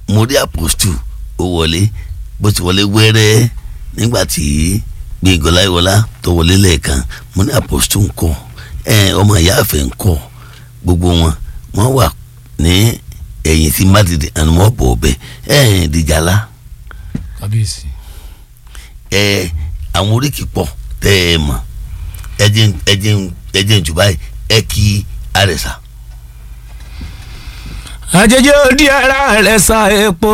mo rí apostu ó wọlé bó ti wọlé wẹ́rẹ́ nígbà tí Gbénga Ọláyíwọlá tó wọlé lẹ́ẹ̀kan mo ní apostu ńkọ́ ẹ ọmọ ìyá àfẹ́ ńkọ́ gbogbo wọn wọ́n wà ní ẹ̀yìn tí mádìdì àni wọ́n bọ̀ ọ̀bẹ ẹ̀ dìjàlá kábíyèsí. ẹ àwọn oríkì pọ̀ tẹ́ ẹ mọ̀ ẹ jẹ́ ẹ jẹ́ ẹ jẹ́ jù báyìí ẹ kí àrẹ̀sà. àjèjì òdi ara rẹ̀ sa epo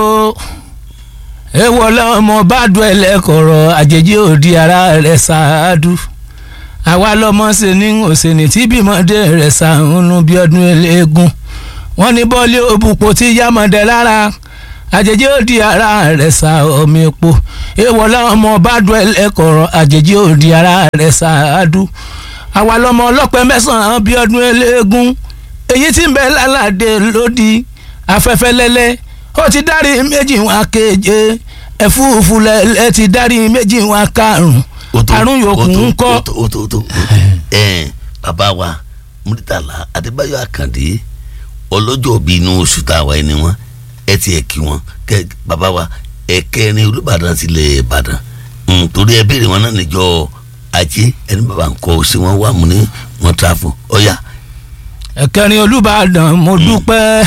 èèwọ̀ lọ́mọ bá dùn ẹlẹ́kọ̀rọ̀ àjèjì òdi ara rẹ̀ sa adu àwa lọ́mọ ṣe ní òsèǹtì tí bímọdé rẹ̀ sa ń bí ọdún eléegun wọ́n ní bọ́ọ̀lì òbúpo tí yámọ̀dé lára àjèjì òdi ara rẹ̀ sa omi epo èèwọ̀ lọ́mọ bá dùn ẹlẹ́kọ̀rọ̀ àjèjì òdi ara rẹ̀ sa adu àwa lọ́mọ ọlọ́pẹ mẹ́sàn-án bí ọdún eléegun èyí tí ń bẹ lálàdé lódì afẹ́fẹ́ lẹ́lẹ́ ó ti dárí méjì wọn keje ẹ̀fúùfù lẹ́lẹ́ ti dárí méjì wọn karùn-ún àrùn yòókù ń kọ́. ó tó ó tó ó tó ẹ bàbá wa Murtala Adébáyọ̀ Àkàndé ọlọ́jọ́ bíi inú oṣù tá a wà ní wọn ẹ ti ẹ̀ kí wọn kẹ bàbá wa ẹ̀kẹrin Olúbàdàn tilẹ̀ Ìbàdàn torí ẹ béèrè wọn náà níjọ́ ajé ẹni bàbá ń kọ́ sí wọn wà mú ní wọn tráfù ọ̀yà. ẹ̀kẹrin Olúbàdàn mo dúpẹ́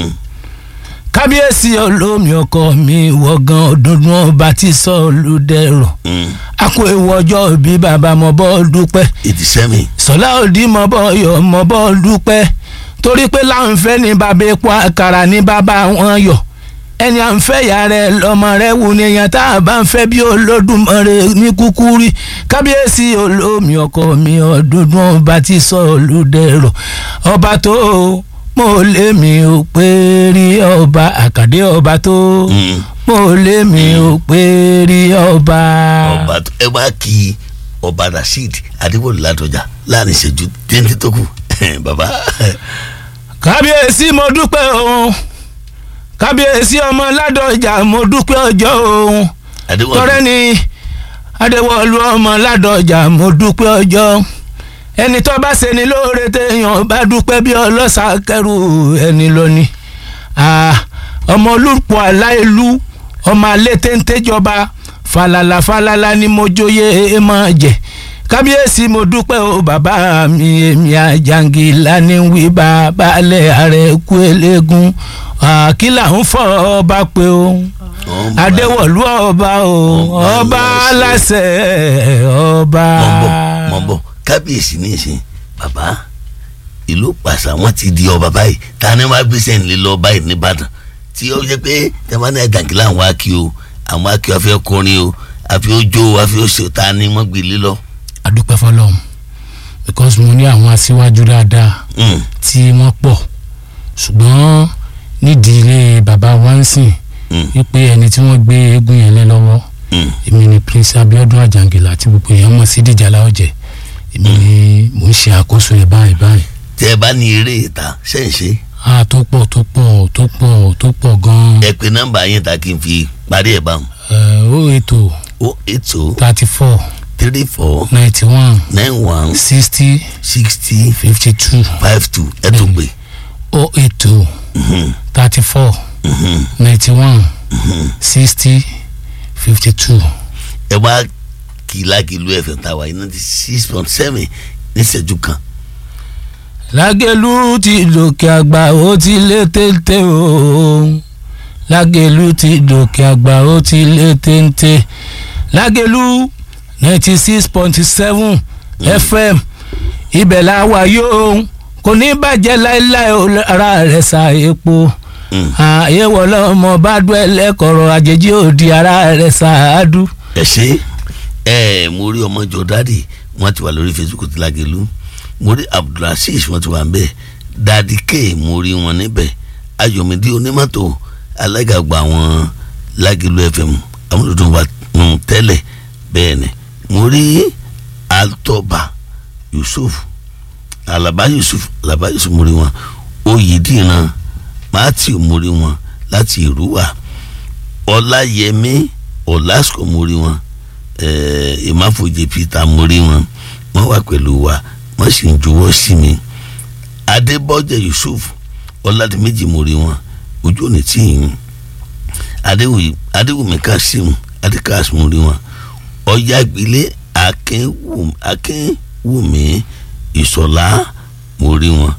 kábíyèsí olómi ọkọ mi wọ̀gán ọdúndún ọba tí sọ olùdẹ̀rọ̀ a kó ewu ọjọ́ bí bàbá mọ bọ́ dúpẹ́ ìdí sẹ́mi. sọlá òdì mọ bọ́ yọ mọ bọ́ dúpẹ́ torí pé láǹfẹ́ ní bàbá epo àkàrà ní bàbá wọn yọ ẹni à ń fẹ́ ìyá rẹ̀ lọ́mọ rẹ̀ wù ní èèyàn tá a bá ń fẹ́ bí olódùmarè ní kúkú rí kábíyèsí olómi ọkọ mi ọdúndún ọba tí sọ olùdẹ̀rọ̀ ọba tó mo lé mi ò pé rí ọba àkàdé ọba tó mo lé mi ò pé rí ọba. ọba tó ẹ wá kí ọba rasheed adébólú ládọjà láàrin ìṣẹ́jú téńté tó kù bàbá. kábíyèsí mo dúpẹ́ òun kábíyèsí ọmọ ládọjà mo dúpẹ́ ọjọ́ òun adéwọlú tọrẹ ni adéwọlú ọmọ ládọjà mo dúpẹ́ ọjọ́ ẹni tó bá ṣe ni lóore téèyàn bá dúpẹ́ bí ọlọ́sà kẹrù ẹni lónìí ọmọ olùpọ̀ aláìlú ọmọ alẹ́ téńté jọba falala falala ni mo jóye ẹ máa jẹ kábíyèsí mo dúpẹ́ o bàbá mi èmi àjàngìlá ní wí bàbá alẹ́ ààrẹ kú eléegun àkìlà ń fọ ọba pé o adéwọ̀lú ọba o ọba aláṣẹ ọba. mọ̀ bọ̀ mọ̀ bọ̀ kábíyèsí ní ìsìn bàbá ìlú pàṣà wọn ti di ọba báyìí ta ni wọn gbé sẹ́yìn lé lọ báyìí nìbàdàn tí ó jẹ́ pé tẹ́wọ́n náà jàǹkìlá àwọn akí o àwọn akí o àfi ọkùnrin o àfi ọjọ́ o àfi ọṣẹ ta ni wọ́n gbé lé lọ. adúpẹ́ fọlọ́run because mo ní àwọn aṣíwájú dáadáa tí wọ́n pọ̀ ṣùgbọ́n nídìí ilé bàbá wa ń sìn wípé ẹni tí wọ́n gbé eégún yẹn lé lọ́wọ́ èmi ni prince abiodun ajangila tí gbogbo èèyàn mọ̀ sí dìjàlá ọ̀jẹ̀ èmi ni mò ń ṣe àkóso ẹ̀ báyìí báyìí. tẹ ẹ bá ní eré ìta ṣẹ́ǹṣe. a tó pọ̀ tó pọ̀ tó pọ̀ tó pọ̀ gan-an. ẹ pe nọ́mbà yẹn ta kí n fi parí ẹ̀ báwọn. ẹ ó ètò o eight o thirty four three four ninety one nine one sixty sixty fifty two five two ẹ tó gbé. ó ètò thirty four ninety one sixty fifty two. ẹ wá kìlákìlú ẹ̀fẹ̀ tá a wà yìí ninety six point seven níṣẹ́jú kan. lágẹ̀lú ti dòkè àgbà ó ti lé téńté o lágẹ̀lú ti dòkè àgbà ó ti lé téńté lágẹ̀lú ninety six point seven fm ibẹ̀ la wà yóò kò ní bàjẹ́ láéláé o ara rẹ̀ sa epo àyẹ̀wò lọ́mọ bá dún ẹlẹ́kọ̀ọ́rọ̀ àjèjì òdi ara rẹ̀ sa àádú. ẹ ṣe ẹ mo rí ọmọ jọ dáàdì wọn ti wà lórí facebook ti Lágẹ̀lú mo rí abdulrasheed wọn ti wà nbẹ dadi k mo rí wọn níbẹ̀ ayọ̀mídé onímọ́tò alágàgbà àwọn Lágẹ̀lú fm àwọn tuntun wa nù tẹ́lẹ̀ bẹ́ẹ̀ ni mo rí altọba yusuf alaba yusuf alaba yusuf mo rí wọn oyèdìran matthew mo rí wọn láti ìrúwà ọláyẹmí ọlásùkò mo rí wọn ìmáfojì peter mo rí wọn wọn wà pẹ̀lú wa wọ́n sì ń juwọ́ sí mi adébọ́jẹ yusuf ọládìméjì mo rí wọn ojú òní tí ì adéwì adéwùmí kasim adékas mo rí wọn ọjà ìgbélé akínwùmí akínwùmí ìṣọ̀lá mo rí wọn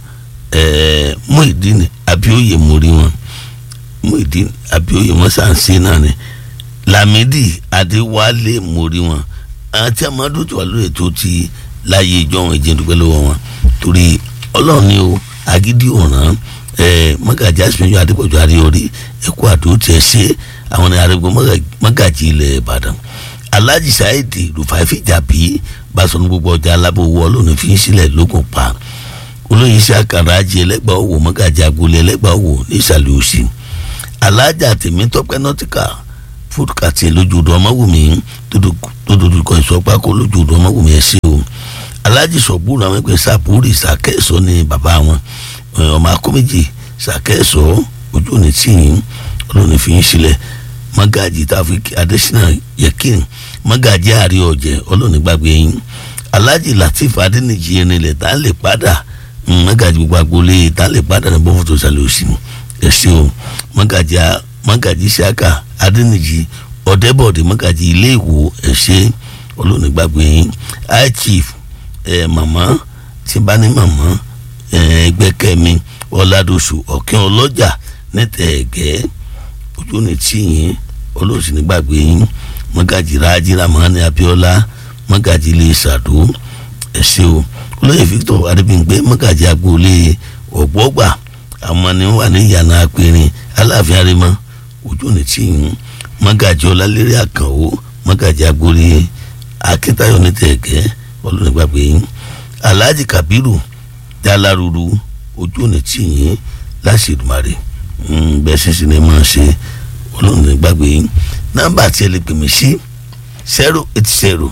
ẹẹ Muideen abioye mo rí wọn Muideen abioye wọn sàǹsì náà ni lamidi adéwálé mo rí wọn àti amadu tó wà lórí ètò ti láyé ìjọ wọn ìjẹun dúpẹ́ lọ́wọ́ wọn torí ọlọ́run ni o agídí ọ̀ràn ẹ mọ́gàjì àsìmẹ́jọ adépọ̀jọ àríyọrí ẹ̀kọ́ àdó tiẹ̀ ṣe àwọn ní arẹ́gbẹ́ mọ́gàjì ilẹ̀ ìbàdàn alhaji saidi rufai fìjàbí basọ̀nù gbogbo ọjà alábòwò ọlọ́run fi ń sílẹ̀ lókun pa olóyin iṣẹ́ àkàrà ajé ẹlẹ́gbàá owó mọ́gàjì agboolé ẹlẹ́gbàá owó ní ìsàlẹ̀ òsì alájà tèmítọ́pẹ́ nọ́tìkà fúdùkàtì lójú ọdọ ọmọwùmí tó dojú kọ ìsọpákó lójú ọdọ ọmọwùmí ẹ ṣe o alájì sọ̀bùrù àwọn ẹgbẹ́ sàpúrì sàkẹ́sọ ní bàbá wọn ọmọ akóméjì sàkẹ́sọ ojú òní tìyín ọlọ́ni fi ń sílẹ̀ mọ́gàjì tàfíkì adésínà yẹkìn mọ́gàjì àrí ọ̀jẹ̀ ọlọ́ni gbàgbé yín alájì latif adéníjì ẹnilẹ̀ tá a lè padà mọ́gàjì gbogbo agboolé tá a lè padà ní bọ́fọ̀tò sàlẹ̀ òsì ẹ ṣe o mọ́gàjì mọ́gàjì sàkà adéníjì ọ̀dẹ́bọ̀dé mọ́gàjì ilé ìwò ẹ ṣe ọlọ́ni gbàgbé yín high chief ẹ màmá tí bá ní màmá ẹgbẹ́kẹ́mi ọ̀làdọ̀sù ọ̀kẹ́ ọlọ́jà nítẹ̀ẹ̀gẹ́ ojú ni tíyìn olóòsì nígbàgbé yín mọ́gàjì rájìrà mọ́hánì abíọ́lá mọ́gàjì ilé ṣàdó ẹ̀ṣẹ́ o olóyè victor adébíyìngbé mọ́gàjì agboolé ọ̀gbọ́gbà àwọn ni wà ní ìyànà apẹ̀rin aláàfin arímọ́ ojú ni tíyìn mọ́gàjì ọlálẹ́rẹ́ àkànwó mọ́gàjì agboolé akíntayọ̀ nítẹ̀ẹ̀gẹ́ olùnígbàgbé yín alhaji kabiru jalaruru ojú òní tí yín láṣìdùmarè bẹ́ẹ̀ sísìn ní máa ṣe olùnígbàgbé yín nọ́mbà tí ẹ lè pè mí sí zero eight zero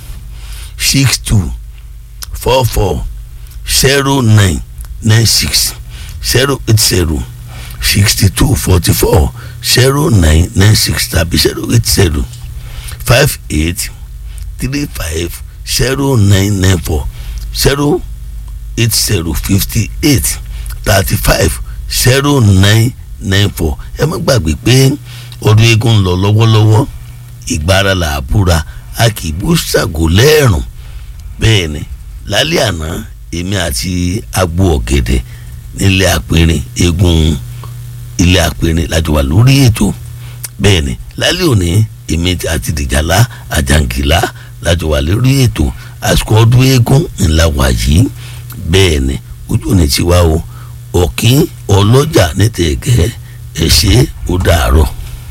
six two four four zero nine nine six zero eight zero sixty two forty four zero nine nine six tàbí zero eight zero five eight three five zero nine nine four zero eight zero fifty eight thirty five zero nine nine four ẹ má gbàgbé pé ọdún eégún ń lọ lọ́wọ́lọ́wọ́ ìgbára là á búra a kì í bú ṣàgò lẹ́ẹ̀rùn bẹ́ẹ̀ ni lálẹ́ àná èmi àti agbo ọ̀gẹ̀dẹ̀ nílé àpẹrin eégún ilé àpẹrin láti wà lórí ètò bẹ́ẹ̀ ni lálẹ́ òní èmi àti dìjàlá àjàǹgìlá láti wà lórí ètò àsìkò ọdún eégún ńlá wà yìí bẹ́ẹ̀ ni ojú ni tiwa o ọ̀kín ọlọ́jà ní tẹ̀gẹ́ ẹ̀ ṣe ó dàárọ̀.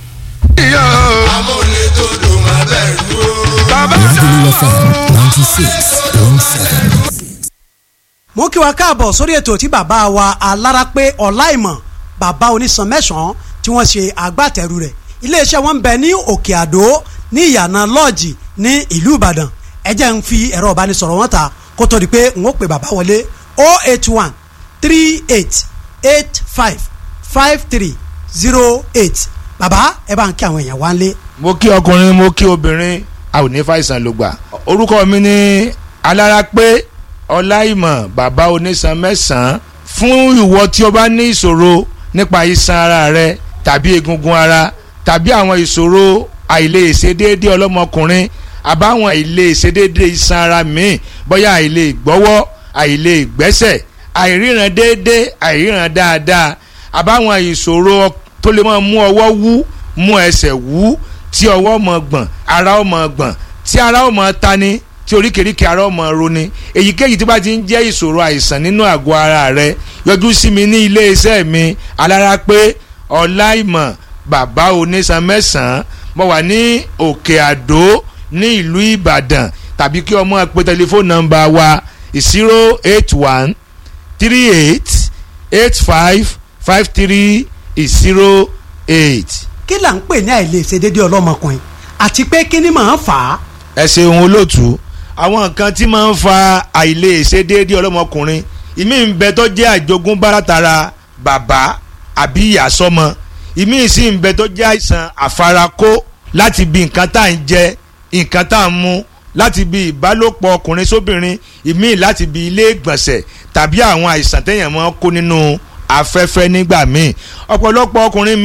amúlétòdò má bẹ̀rù o. Lagelu FM ninety six point seven. mo kí wa káàbọ̀ sórí ètò tí bàbá wa alárápé ọláìmọ̀ bàbá onísan mẹ́sàn-án tí wọ́n ṣe agbátẹrù rẹ̀ iléeṣẹ́ wọn ń bẹ ní òkè àdó ní ìyànà lọ́ọ̀jì ní ìlú ìbàdàn ẹ jẹ́ ń fi ẹ̀rọ ìbánisọ̀rọ̀ wọn ta kó tó di pé n ó pè bàbá wọlé o eight one three eight eight five five three zero eight bàbá ẹ bá ń kí àwọn èèyàn wá ń lé. mo kí ọkùnrin mo kí obìnrin a ò ní fàìsàn ló gbà orúkọ mi ní alárápé ọláìmọ̀ bàbá onísan mẹ́sàn-án fún ìwọ tí o bá ní ìṣòro nípa iṣan ara rẹ tàbí egungun ara tàbí àwọn ìṣòro àìlèṣedéédé ọlọ́mọkùnrin àbáwọn àìlèṣedéédé iṣan ara míì bóyá àìlè gbọ́wọ́ àìlè gbẹ́sẹ̀ àìríran déédé àìríran dáadáa àbáwọn ìṣòro tó lè máa mú ọwọ́ wú mú ẹsẹ̀ wú tí ọwọ́ mọ̀ gbọ̀n ara ó mọ̀ gbọ̀n tí ara ó mọ̀ tani tí oríkèéríkèé ara ó mọ̀ roni èyíkéyìí tí bá ti ń jẹ́ ìṣòro àìsàn nínú àgọ́ ara rẹ yọjú sí mi ní ilé iṣẹ́ mi alárápé ọláìmọ̀ bàbá onísan mẹ́sàn-án mo wà ní òkè àdó ní ìlú ìbàdàn tàbí kí ọmọ pe tẹlifóònù nọ́mbà wa zero eight one three eight eight five five three zero eight. kí là ń pè ní àìlèṣedéédé ọlọ́mọkùnrin àti pé kí ni màá fà á. ẹ ṣeun olóòtú àwọn nǹkan tí máa ń fa àìlèṣedéédé ọlọ́mọkùnrin ìmí ń bẹ tó jẹ́ àjogúnbá látara bàbá àbí ìyá sọ́mọ ìmí sì ń bẹ tó jẹ́ àìsàn àfarakó láti bí nǹkan tá à ń jẹ nǹkan tá à ń mu láti bí ìbálòpọ̀ ọkùnrin sóbìnrin ìmí láti bí ilé ìgbọ̀nsẹ̀ tàbí àwọn àìsàn téèyàn máa ń kó nínú afẹ́fẹ́ nígbà míì ọ̀pọ̀lọpọ̀ ọkùnrin míì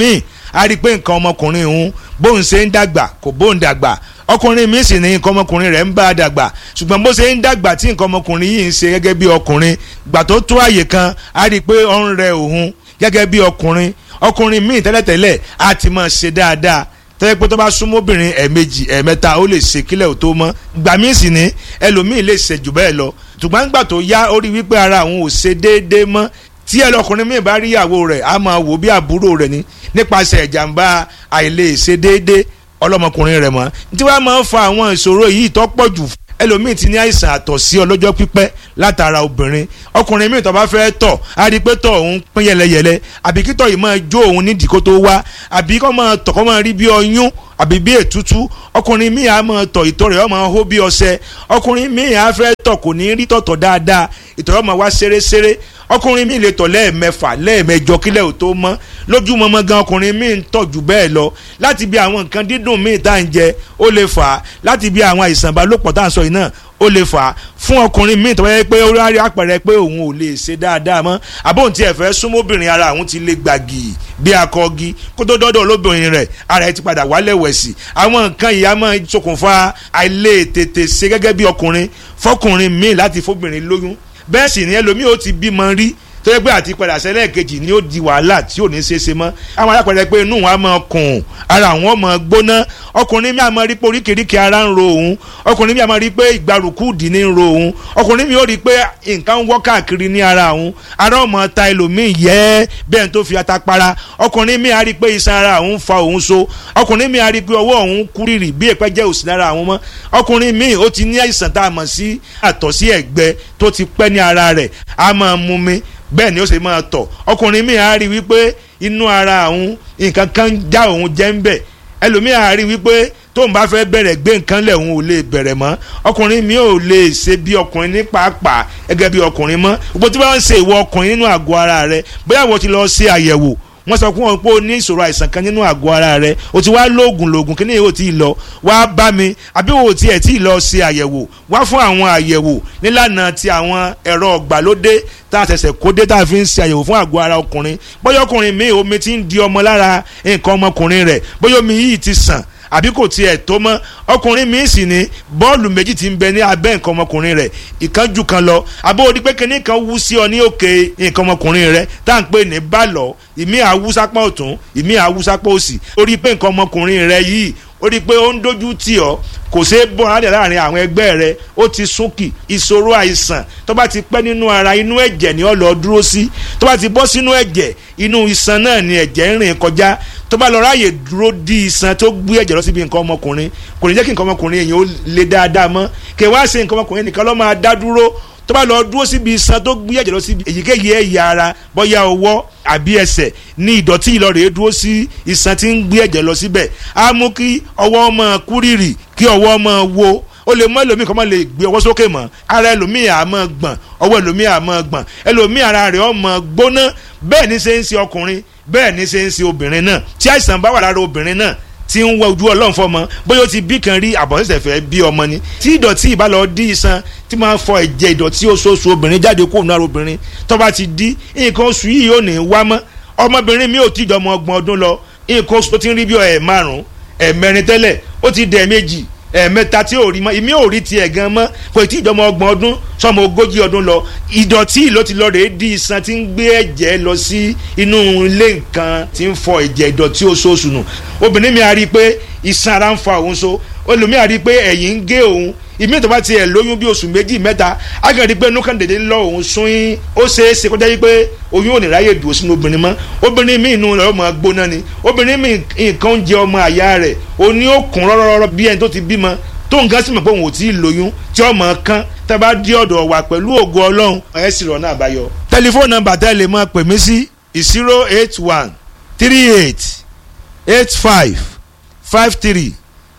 a rí i pé nǹkan ọmọkùnrin òun bóun ṣe ń dàgbà kò bóun dàgbà ọkùnrin mi sì ní nǹkan ọmọkùnrin rẹ̀ ń bá a dàgbà ṣùgbọ́n bó ṣe ń dàgbà tí nǹkan ọmọkùnrin yìí ń ṣe gẹ́gẹ́ bí ọkùnrin gbà tó tó àyè kan a rí i pé ó ń rẹ òun gẹ́gẹ́ bí ọkùnrin ọkùnrin míì tẹ́lẹ̀tẹ́lẹ̀ á ti máa ṣe dáadáa tẹ́lẹ̀ pé tó bá súnmọ́ obìnrin ẹ̀ẹ̀mejì ẹ̀ẹ̀mẹ́ta ó lè ṣe kílẹ̀ ò tó mọ́ gbà míì sì ní ẹlòmíì lè ṣe jù bẹ́ẹ̀ lọ ṣùgbọ́n gbà tó yá ó rí wípé ara àwọn ò ṣe déédéé mọ́ tí ẹlọkùnrin míì bá rí ìyàwó rẹ̀ á máa wò bí àbúrò rẹ̀ ní nípasẹ̀ ìjàmbá àìlè ṣe déédéé ọlọ́mọkùnrin rẹ̀ mọ́ tí wàá máa ń fa àwọn ìṣòro yìí tó pọ̀ jù ẹlòmíì ti ní àìsàn àtọ̀sí ọlọ́jọ́ pípẹ́ látara obìnrin ọkùnrin míì tó bá fẹ́ tọ̀ á rí i pé tọ̀ òun pín yẹlẹyẹlẹ àbí kí tọ̀ yìí máa jó òun nídìí kó tó wá àbí kó máa tọ̀ kó máa rí bí ọyún àbí bí ètútú ọkùnrin míì á máa tọ̀ ìtọ̀ rẹ̀ ó máa hó bí ọṣẹ ọkùnrin míì á fẹ́ tọ̀ kò ní rí tọ̀tọ̀ dáadáa ìtọ̀ rẹ̀ ó máa wá ṣeréṣeré ọkùnrin míì lè tọ̀ lẹ́ẹ̀mẹfà lẹ́ẹ̀mẹjọ kílẹ̀ ò tó mọ́ lójúmọmọ gan ọkùnrin míì ń tọ̀ jù bẹ́ẹ̀ lọ láti bí àwọn nǹkan dídùn míì tá à ń jẹ ó lè fà á láti bí àwọn àìsàn ìbálòpọ̀ tá à ń sọ yìí náà ó lè fà á fún ọkùnrin míì tó wáyé pé ó rárí àpẹẹrẹ pé òun ò lè ṣe dáadáa mọ́ àbóhùn tí ẹ fẹ́ súnmọ́bìnrin ara òun ti lè gbàgì bí akọgi kó tó dọ́dọ̀ olóbìnrin rẹ̀ ara ẹ ti padà wálẹ̀ wẹ̀sì àwọn nǹkan yìí á máa ṣokùnfà àìlè tètè ṣe gẹ́gẹ́ bí ọkùnrin fọkùnrin míì láti fóbìnrin lóyún bẹ́ẹ̀ sì ni ẹlòmíì ó ti bímọ rí tó yẹ pé àti padà sẹ́lẹ̀ kejì ni ó di wàhálà tí ò ní ṣe é ṣe mọ́ àwọn alápẹ̀rẹ̀ pé inú wọn á máa kùn ara àwọn máa gbóná ọkùnrin mi á máa rí pé oríkèéríkèé ara ń ro òun ọkùnrin mi á máa rí pé ìgbàrúkú dì ní ń ro òun ọkùnrin mi ó rí pé nǹkan ń wọ́ káàkiri ní ara òun ara ọmọ ta ẹlòmíì yẹ bẹ́ẹ̀ tó fi ata para ọkùnrin mi á rí pé iṣan ara òun fa òun so ọkùnrin mi á rí pé ọwọ́ òun kúrìrì bí èpẹ́ jẹ́ òsì lára àwọn mọ́ ọkùnrin mi ó ti ní àìsàn tá a mọ̀ sí àtọ̀sí ẹ̀gbẹ tó ti pẹ́ ní ara rẹ̀ á máa mú mi bẹ́ẹ̀ ni ó ṣe máa tọ̀ ọkùnrin mi á rí wípé inú ara òun nǹkan kan já òun jẹ́ ń bẹ̀ ẹlòmíì á rí wípé tóun bá fẹ́ bẹ̀rẹ̀ gbé nǹkan lẹ̀ òun ò lè bẹ̀rẹ̀ mọ́ ọkùnrin mi ò lè ṣe bí ọkùnrin ní pàápàá gẹ́gẹ́ bí ọkùnrin mọ́ gbogbo tí wọ́n ń ṣe ìwọ ọkùnrin nínú àgọ́ ara rẹ bóyá wọ́n ti lọ ṣe àyẹ̀wò wọ́n sọ fún wọn pé o ní ìṣòro àìsàn kan nínú àgọ́ ara rẹ o ti wá lóògùn lóògùn kí ni yóò ti lọ wá bá mi àbí o tiẹ̀ tí ì lọ ṣe àyẹ̀wò wá fún àwọn àyẹ̀wò nílànà ti àwọn ẹ̀rọ ọ̀gbàlódé tá a ṣẹ̀ṣẹ̀ kó dé tá a fi ń ṣe àyẹ̀wò fún àgọ́ ara ọkùnrin bóyá ọkùnrin mi omi ti ń di ọmọ lára nǹkan ọmọkùnrin rẹ̀ bóyá omi yìí ti sàn àbí kò tiẹ̀ tó mọ́ ọkùnrin mi sì ní bọ́ọ̀lù méjì ti ń bẹ ní abẹ́ nǹkan ọmọkùnrin rẹ̀ ìkan ju kan lọ àbó odi pé kíní kan wú sí ọ ní òkè nǹkan ọmọkùnrin rẹ̀ tá à ń pè ní bàlọ́ ìmí àwùsápá ọ̀tún ìmí àwùsápá òsì ó rí pé nǹkan ọmọkùnrin rẹ̀ yìí ó rí i pé ó ń dojú tì ọ́ kò ṣeé bọ́ alẹ́ láàrin àwọn ẹgbẹ́ rẹ ó ti súnkì ìṣòro àìsàn tó bá ti pẹ́ nínú ara inú ẹ̀jẹ̀ ni ó lọ dúró sí tó bá ti bọ́ sínú ẹ̀jẹ̀ inú iṣan náà ni ẹ̀jẹ̀ ń rìn kọjá tó bá lọ ráàyè dúró di iṣan tó gbé ẹ̀jẹ̀ lọ síbi nǹkan ọmọkùnrin kò ní jẹ́ kí nǹkan ọmọkùnrin èèyàn ó le dáadáa mọ́ kí wá ṣe nǹkan ọmọkùnrin nìkan ló máa dá dúró tó bá lọ dúró síbi iṣan tó gbé ẹ̀jẹ̀ lọ síbi èyíkéyìí ẹ̀yà ara bóyá ọwọ́ àbí ẹsẹ̀ ní ìdọ̀tí ìlọrẹ̀ dúró sí iṣan tí ń gbé ẹ̀jẹ̀ lọ síbẹ̀ á mú kí ọwọ́ máa kúrìrì kí ọwọ́ máa wo ó lè mọ ẹlòmíì kan máa lè gbé ọwọ́ sókè mọ́ ara ẹlòmíì á máa gbọ̀n ọwọ́ ẹlòmíì á máa gbọ̀n ẹlòmíì ara rẹ̀ ó máa gbóná bẹ́ẹ̀ ni ṣe ń ṣe ọkùnrin bẹ́ẹ̀ ni ṣe ń ṣe obìnrin náà tí àìsàn bá wà lára obìnrin náà tí ń wọ ojú ọlọ́run fọmọ bóyá ó ti bí kan rí àbọ̀nsẹ̀sẹ̀ fẹ́ bí ọmọ ni tí ìdọ̀tí ìbá lọ dí iṣan tí máa fọ ẹ̀jẹ̀ ìdọ̀tí oṣooṣù obìnrin jáde kó nù ara obìnrin tó bá ti dí nǹkan oṣù yìí ò ní wá mọ́ ọmọbìnrin mi ò tí ìjọmọ ọgbọ̀n ọdún lọ nǹkan oṣù tó ti ń rí bí ẹ̀ márùn-ún ẹ̀ mẹ́rin tẹ́lẹ̀ ó ti dẹ̀ méjì ẹ̀ẹ̀mẹ́ta tí ò rí mọ́ ìmí ò rí tiẹ̀ gan mọ́ kò tí ìjọmọ ọgbọ̀n ọdún sọmọ ogójì ọdún lọ ìdọ̀tí ló ti lọ rèé di iṣan tí ń gbé ẹ̀jẹ̀ lọ sí inú ilé nǹkan tí ń fọ ẹ̀jẹ̀ ìdọ̀tí oṣooṣù nù obìnrin mi a rí i pé iṣan ara ń fa òun so olùmí a rí i pé ẹ̀yìn ń gé òun ìmí tó bá tiẹ̀ lóyún bí oṣù méjì mẹ́ta a kàn rí i pé inú kan dèdè ń lọ òun sún yín ó ṣeé ṣe kọjá yìí pé oyún ò ní ráyè dùn sínú obìnrin mọ́ obìnrin mi inú rẹ̀ ọmọ gbóná ni obìnrin mi nǹkan ń jẹ ọmọ àyà rẹ̀ òní ó kún rọ́rọ́rọ́ bí ẹni tó ti bímọ tó nǹkan sì mọ̀ pé òun ò tí ì lóyún tí ọmọ kan tẹ́ bá dí ọ̀dọ̀ wa pẹ̀lú ògo ọlọ́run ẹ̀ sì rọ̀ náà àbáyọ. tẹlifóònù nọ́mbà tẹ́ lè máa pè mí sí zero eight one three eight eight five five three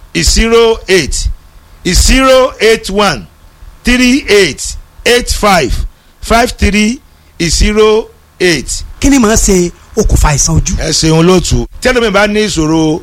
zero eight zero eight one three eight eight five five three zero eight. kí ni màá ṣe okùnfà àìsàn ojú. ẹ ṣeun lóòtú tí ẹlòmíì bá ní ìṣòro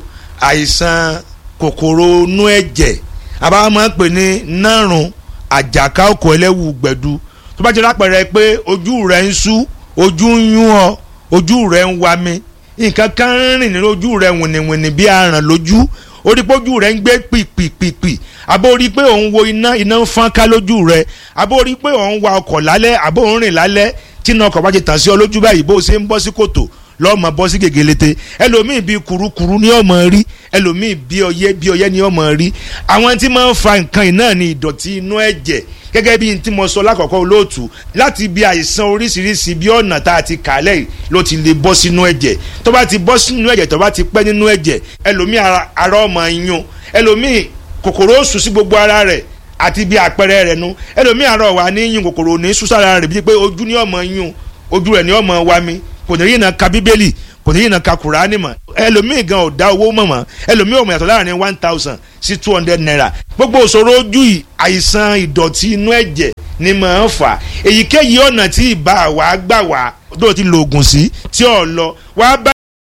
àìsàn kòkòrò inú ẹ̀jẹ̀ àbá máa ń pè ní nárùn àjàká òkò ẹlẹ́wù gbẹ̀du tó bá jẹ́ lápẹ̀rẹ̀ pé ojú rẹ̀ ń sú ojú ń yún ọ ojú rẹ̀ ń wa mi nǹkan kan ń rìn ní ojú rẹ wìnìwìnì bí aràn lójú orí pé ojú rẹ ń gbé pìpìpìpì àbó rí pé òun wo iná iná ń fọ́n ká lójú rẹ àbó rí pé òun wa ọkọ̀ lálẹ́ àbó òun rìn lálẹ́ tí iná ọkọ̀ bá ti tàn sí ọ lójú báyìí bó o ṣe ń bọ́ sí kòtò lọ́mọ bọ́ sí gègélete ẹlòmíì bíi kurukuru ní ọmọ rí ẹlòmíì bíi ọyẹ́ bíi ọyẹ́ ní ọmọ rí àwọn tí máa ń fa nǹkan yìí náà ní ìdọ̀tí inú ẹ̀jẹ̀ gẹ́gẹ́ bí n tí mo sọ lákọ̀ọ́kọ́ olóòtú láti bí àìsàn oríṣiríṣi bí ọ̀nà tá a ti kà lẹ́yìn ló ti lè bọ́ sínú ẹ̀jẹ̀ tó bá ti bọ́ sínú ẹ̀jẹ̀ tó bá ti pẹ́ nínú ẹ̀jẹ̀ ẹlòmíì ara ara ọmọ yún ẹlòmíì kòkòrò ó sùn sí gbogbo ara rẹ̀ àti bí àpẹẹrẹ rẹ̀ nu ẹlòmíì ara ọ̀wà ní yún kòkòrò ní súsára rẹ̀ bíi pé ojú ní ọmọ yún ojú rẹ̀ ní ọmọ wa mi kò ní yìí náà ka bíbélì kò ní yìí náà ka kùránì mọ́ ẹlòmíì gan ò dá owó mọ̀ mọ́ ẹlòmíì ò mọ̀ yàtọ̀ láàrin one thousand sí two hundred naira gbogbo òṣòro ojú yìí àìsàn ìdọ̀tí inú ẹ̀jẹ̀ ni màá fà èyíkéyìí ọ̀nà tí ìbá wa gbà wá tó ti lo oògùn sí tí ò lọ wá bá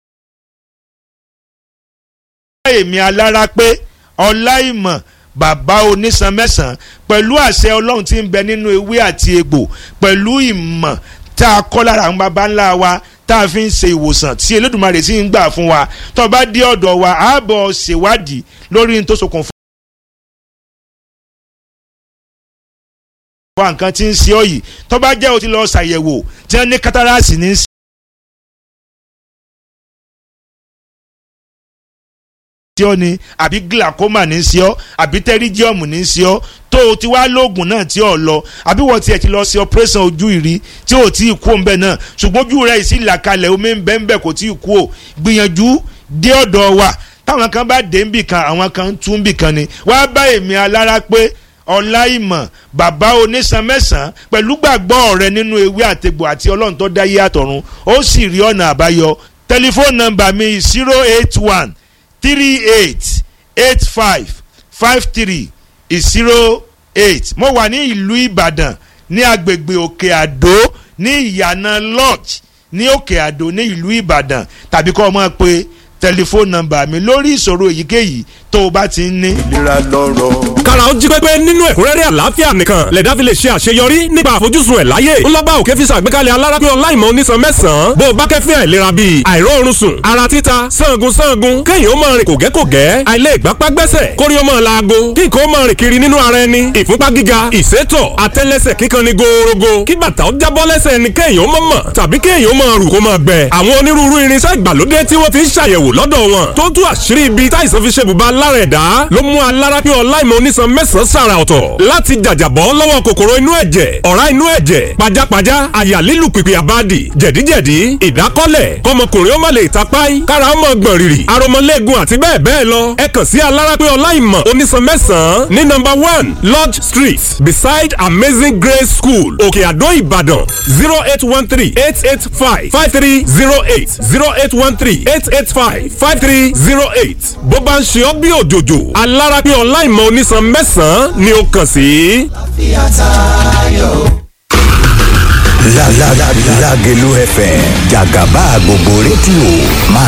èmi alára pé ọláìmọ̀ bàbá onísan mẹ́sàn-án pẹ̀lú àṣẹ ọlọ́run tí ń bẹ nínú ewé àti egbò pẹ̀lú ìmọ̀ tá a kọ́ lára àwọn baba ńlá wa tá a fi ń ṣe ìwòsàn tí Elédùmarè sì ń gbà fún wa tó bá dé ọ̀dọ̀ wa á bọ̀ ṣèwádìí lórí ní tó ṣokùnfà. wa nǹkan tí ń ṣe ọ yìí tó bá jẹ́ o ti lọ ṣàyẹ̀wò tí wọ́n ní kátàràsì ní í ṣe. sí ọ ni àbí glaucoma ní í ṣe ọ àbí pterygium ní í ṣe ọ tó o ti wá lóògùn náà tí ò lọ àbí wọ́n tiẹ̀ ti lọ sí operation ojú ìrí tí ò tí ì kú òun bẹ́ẹ̀ náà ṣùgbọ́n ojú rẹ̀ sì là kalẹ̀ omi ń bẹ́ẹ̀ ń bẹ́ẹ̀ kò tí ì kú o gbìyànjú dé ọ̀dọ̀ wa táwọn kan bá dé nbì kan àwọn kan tún nbì kan ni wàá bá èmi alára pé ọláìmọ̀ bàbá onísan mẹ́sàn-án pẹ̀lú gbàgbọ́ rẹ nínú ewé àtegbò àti ọlọ́run tó dá yé àtọ̀run ó sì rí ọ̀nà àbáyọ tẹlifóònù nọ́mbà mi zero eight one three eight eight five five three zero eight mo wà ní ìlú ìbàdàn ní agbègbè òkè àdó ní ìyànà lodge ní òkè àdó ní ìlú ìbàdàn tàbí kọ́ ọ máa pe tẹlifóònù nọ́mbà mi lórí ìṣòro èyíkéyìí tó o bá ti ń ní. ìlera lọ́rọ̀. kára ó jí pépé nínú ẹ̀kúnrẹ́rẹ́ àlàáfíà nìkan lẹ̀dá fi lè ṣe àṣeyọrí nípa àfojúsùn ẹ̀ láyé ńlọ́ba òkè fi ṣàgbékalẹ̀ alárápé ọláìmọ̀ onísan mẹ́sàn-án bó o bá kẹ́fẹ́ àìlera bíi àìróorun sùn ara títa sangun sangun kéèyàn ó máa rìn kògẹ́kògẹ́ àìlè ìgbápá gbẹ́sẹ̀ kórí ó máa laago kí nǹkan ó máa rìn kiri nínú ara ẹni ìfúnpá gíga ìsétọ̀ àtẹ́lẹsẹ̀ kíkan ni gòòrògò kí bàtà ó jábọ́ lẹ́sẹ̀ ẹni kéèyàn ó mọ̀ mọ̀ tàbí kéèyàn ó máa rù kó máa gbẹ àwọn onírúurú irinṣẹ́ ìgbàlódé tí wọ́n fi ń ṣàyẹ̀wò lọ́dọ̀ wọn tó tú àṣírí ibi táìsàn fi ṣe bùbá lára ẹ̀dá ló mú alárápé ọláìmọ̀ onísan mẹ́sàn-án sàrà ọ̀tọ̀ láti jàjàbọ́ lọ́wọ́ kòkòrò inú ẹ̀jẹ̀ ọ̀rá inú ẹ̀jẹ̀ pajápajá àyà lílù pìpì àbádì jẹ̀díjẹ̀dí ìdákọ́lẹ̀ kọmọkùnrin ó má lè tapáì kára ó mọ̀ gbọ̀n rìrì aromọlẹ́gun àti bẹ́ẹ̀ bẹ́ẹ̀ lọ ẹ kàn sí alárápé ọláìmọ̀ onísan mẹ́sàn-án ní nọ́mbà one lodge street beside amazing grace school òkè àdó ìbàdàn zero eight one three eight eight five five three zero eight zero eight one three eight eight five five three zero eight bó bá ń ṣe ọ́ bí òjòjò alárápé ọláìmọ̀ onísan mẹ́sàn-án ni ó kàn sí. Lágẹ̀lú FM jàgàbá gbogbo rédíò máa